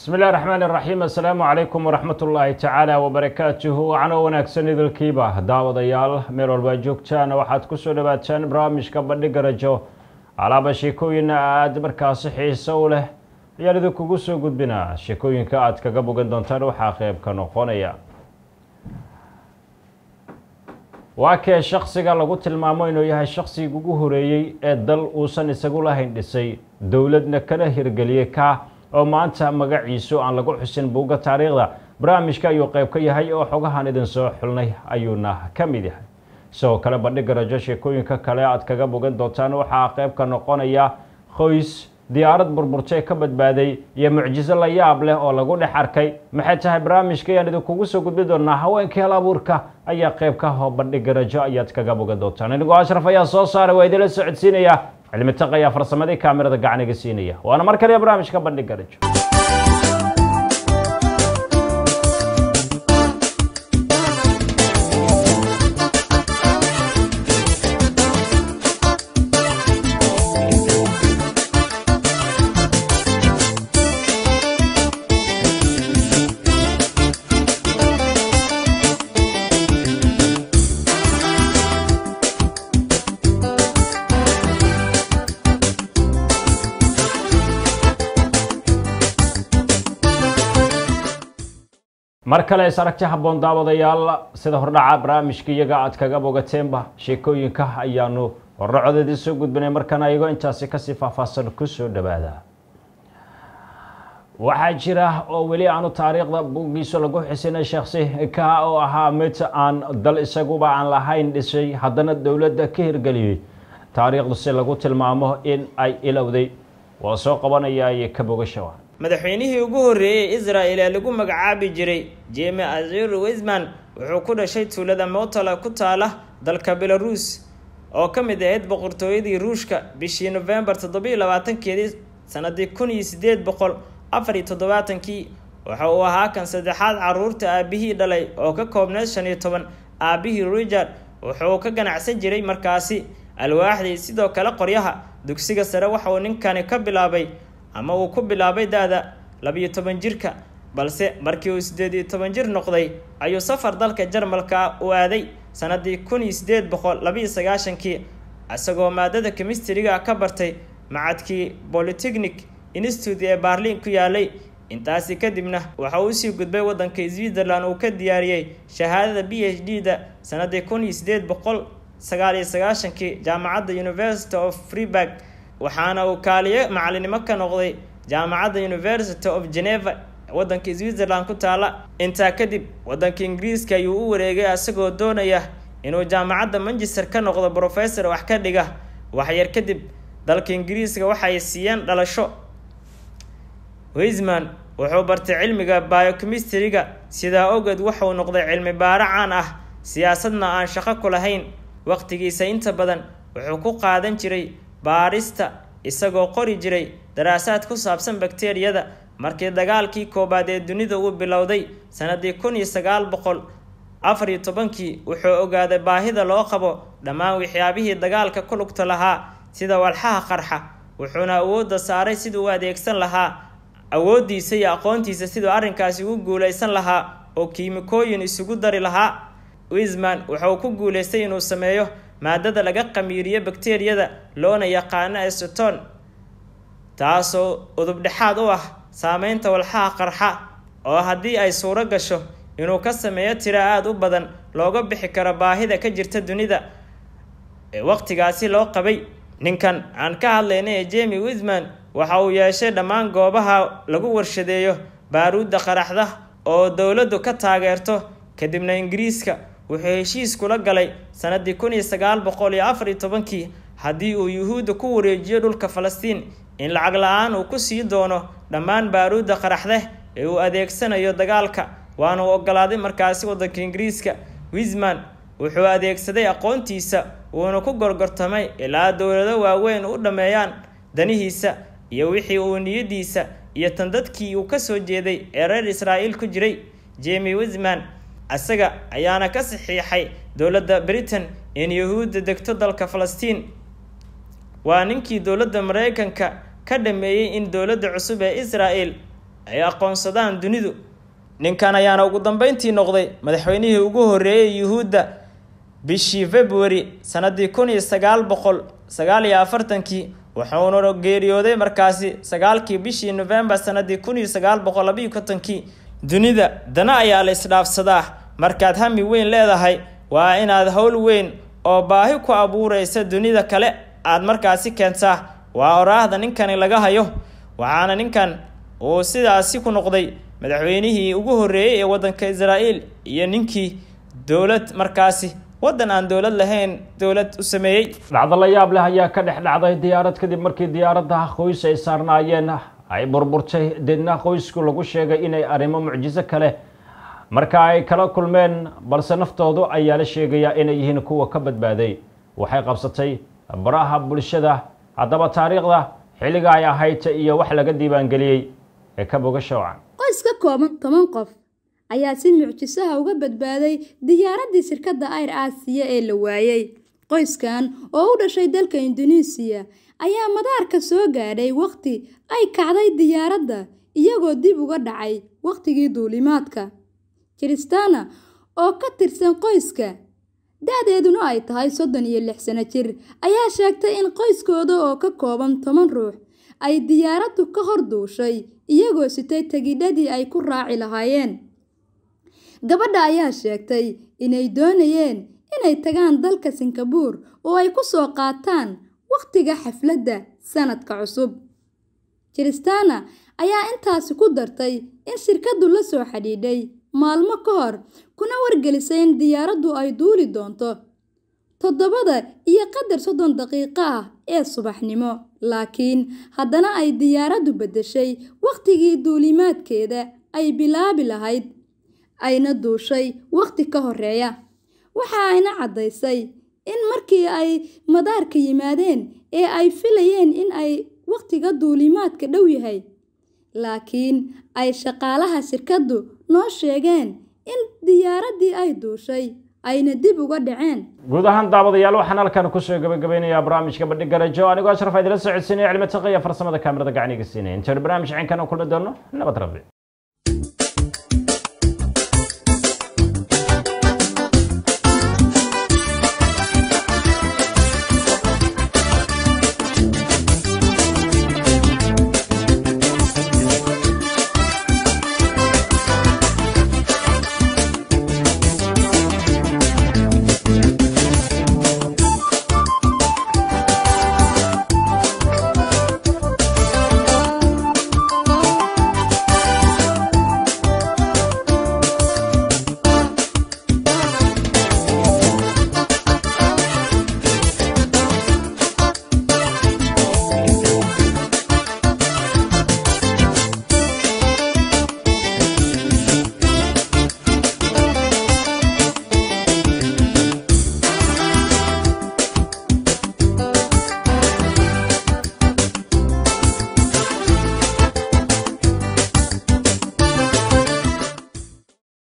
bismi illahi raxmaan iraxiim assalaamu calaykum waraxmat ullaahi tacaala wabarakaatuhu wacno wanaagsan idilkiiba daawadayaal meel walba joogtaan waxaad kusoo dhawaataan barnaamijka bandhiga rajo alaaba sheekooyin aada markaasi xiiso u leh ayaan idinkugu soo gudbinaa sheekooyinka aad kaga bogan doontaan waxaa qeyb ka noqonaya waa kee shaksiga lagu tilmaamo inuu yahay shaksiga ugu horeeyey ee dal uusan isagu lahayn dhisay dowladna kana hirgeliyey ka oo maanta magaciisu aan lagu xusin buugga taariikhda barnaamijka ayuu qeyb ka yahay oo xogahan idin soo xulnay ayuuna ka mid yahay sidoo kale bandhiga rajo sheekooyinka kale aad kaga bogan doontaan waxaa qeyb ka noqonaya qoys diyaarad burburtay ka badbaaday iyo mucjiso la yaab leh oo lagu dhex arkay maxay tahay barnaamijka ayaan idinkugu soo gudbin doonaa haweenkii hal abuurka ayaa qeyb ka ho bandhiga rajo ayaad kaga bogan doontaan inigoo ashraf ayaa soo saaray waa idinla socodsiinaya cilmi taq ayaa farsamadii kaamirada gacaniga siinaya waana mar kaliya barnaamijka bandhiga rajo mar kale is aragti habboon daawadayaal sida hordhaca barnaamijka iyaga aad kaga bogateenba sheekooyinka ayaanu horracodeedii soo gudbinay markana iyagoo intaasi kasii faahfaahsan kusoo dhawaada waxaa jira oo weli aanu taariikhda buuggiisa lagu xisinay shaksi ka oo ahaa mid aan dal isaguba aan lahayn dhisay haddana dowladda ka hirgeliyey taariikhdu si lagu tilmaamo in ay ilowday waa soo qabanaya ka bogashawa madaxweynihii ugu horreeyey israel ee lagu magacaabi jiray jeme azir wisman wuxuu ku dhashay tuulada motola ku taala dalka belaruus oo ka mid ahayd boqortooyadii ruushka bishii nofembar toddobiyo labaatankeedii sanadii kun iyo sideed boqol afar iyo toddobaatankii waxa uu ahaa kan saddexaad caruurta aabihii dhalay oo ka koobneed shan iyo toban aabihii richard wuxuu ka ganacsan jiray markaasi alwaaxdii sidoo kale qoryaha dugsiga sare waxa uu ninkani ka bilaabay ama uu ku bilaabay da-da labiyo toban jirka balse markii uu siddeed iyo toban jir noqday ayuu safar dalka jarmalka u aaday sanadii kun iyo sideed boqol labiiyo sagaashankii isagoo maadada kemistriga ka bartay macadkii polytechnic institute ee baarliin ku yaalay intaasi kadibna waxa uu usii gudbay waddanka switzerland uu ka diyaariyey shahaadada b h d da sanadii kun iyo sideed boqol sagaal iyo sagaashankii jaamacadda university of freeburg waxaana uu kaaliyo macalinimo ka noqday jaamacadda university of geneva waddanka switzerland ku taala intaa kadib waddanka ingiriiska ayuu u wareegay isagoo doonaya inuu jaamacadda manchester ka noqdo professor wax ka dhiga waxyar kadib dalka ingiriiska waxay siiyeen dhalasho wisman wuxuu bartay cilmiga biochemistriga sidaa ogeed wuxuu noqday cilmi baaro caan ah siyaasadna aan shaqo ku lahayn waqtigiisa inta badan wuxuu ku qaadan jiray baarista isagoo qori jiray daraasaad ku saabsan bakteriyada markii dagaalkii koowaad ee dunida uu bilowday sanadii kun iyo sagaal boqol afar iyo tobankii wuxuu ogaaday baahida loo qabo dhammaan waxyaabihii dagaalka ku lugta lahaa sida walxaha qarxa wuxuuna awoodda saaray siduu u adeegsan lahaa awooddiisa iyo aqoontiisa siduu arrinkaasi ugu guulaysan lahaa oo kiimikooyin isugu dari lahaa wisman wuxuu ku guulaystay inuu sameeyo maadada laga qamiiriyo bakteriyada loona yaqaano eseton taasoo udubdhexaad u ah saameynta walxaha qarxa oo haddii ay suuro gasho inuu ka sameeyo tiro aada u badan looga bixi karo baahida ka jirta dunida ee waqtigaasi loo qabay ninkan aan ka hadlayna ee jemi wisman waxa uu yeeshay dhammaan goobaha lagu warshadeeyo baaruudda qaraxda oo dowladdu ka taageerto kadibna ingiriiska wuxuu heshiis kula galay sanadii kun iyo sagaal boqol iyo afar iyo tobankii haddii uu yuhuudda ku wareejiyo dhulka falastiin in lacag la-aan uu ku sii doono dhammaan baaruudda qaraxdeh ee uu adeegsanayo dagaalka waana uu ogolaaday markaasi waddanka ingiriiska wisman wuxuu adeegsaday aqoontiisa uuna ku gorgortamay ilaa dowlado waaweyn u dhammeeyaan danihiisa iyo wixii uu niyadiisa iyo tan dadkii uu kasoo jeeday ee reer israa'iil ku jiray jemi wisman isaga ayaana ka saxiixay dowladda britain in yahuudda degto dalka falastiin waa ninkii dowladda mareykanka ka dhameeyey in dowladda cusub ee israel ay aqoonsadaan dunidu ninkan ayaana ugu dambeyntii noqday madaxweynihii ugu horreeyey yuhuudda bishii february sanadii kun iyo sagaal boqol sagaal iyo afartankii wuxuuna geeriyooday markaasi sagaalkii bishii novembar sanadii kun iyo sagaal boqol labayo kontonkii dunida dana ayaa la isdhaafsadaa markaad hami weyn leedahay waa inaad howl weyn oo baahi ku abuureysa dunida kale aad markaasi keentaa waa oraahda ninkani laga hayo waxaana ninkan uu sidaasi ku noqday madaxweynihii ugu horreeyey ee waddanka israa'iil iyo ninkii dowlad markaasi waddan aan dowlad lahayn dowlad u sameeyey dhacdo la yaab leh ayaa ka dhex dhacday diyaarad kadib markii diyaaradda qoys ay saarnaayeen ay burburtay deedna qoysku lagu sheegay inay arrimo mucjiso kale marka ay kala kulmeen balse naftoodu ayaa la sheegayaa inay yihiin kuwa ka badbaaday waxay qabsatay baraha bulshada haddaba taariikhda xilliga ay ahayd iyo wax laga diiwaangeliyey ee ka bogasha wacan qoys ka kooban toban qof ayaa si mucjisaha uga badbaaday diyaaraddii shirkadda air aasiya ee la waayey qoyskan oo u dhashay dalka induneesiya ayaa madaarka soo gaadhay wakhti ay kacday diyaaradda iyagoo dib uga dhacay wakhtigii duulimaadka kiristana oo ka tirsan qoyska da-deeduna ay tahay soddon iyo lix sano jir ayaa sheegtay in qoyskooda oo ka kooban toban ruux ay diyaaraddu ka hor duushay iyagoo sitay tegidhadii ay ku raaci lahaayeen gabadha ayaa sheegtay inay doonayeen inay tagaan dalka singabuur oo ay ku soo qaataan wakhtiga xafladda sanadka cusub kiristana ayaa intaasi ku dartay in shirkaddu la soo xidhiidhay maalmo ka hor kuna wargelisay in diyaaraddu ay duuli doonto toddobada iyo qadar soddon daqiiqo ah ee subaxnimo laakiin haddana ay diyaaraddu beddeshay wakhtigii duulimaadkeeda ay bilaabi lahayd ayna duushay wakhti ka horeeya waxa ayna caddaysay in markii ay madaarka yimaadeen ee ay filayeen in ay wakhtiga duulimaadka dhow yahay laakiin ay shaqaalaha shirkaddu noo sheegeen in diyaaraddii ay duushay ayna dib uga dhaceen guud ahaan daawadayaal waxaan halkan kusoo gabagabeynayaa barnaamijka bandhig garajo anigoo ashraf idila socodsiinaya cilmi taqiya farsamada kaamirada gacniga siinaya intaanu barnaamij ciinkan kulmi doono nabad rabbi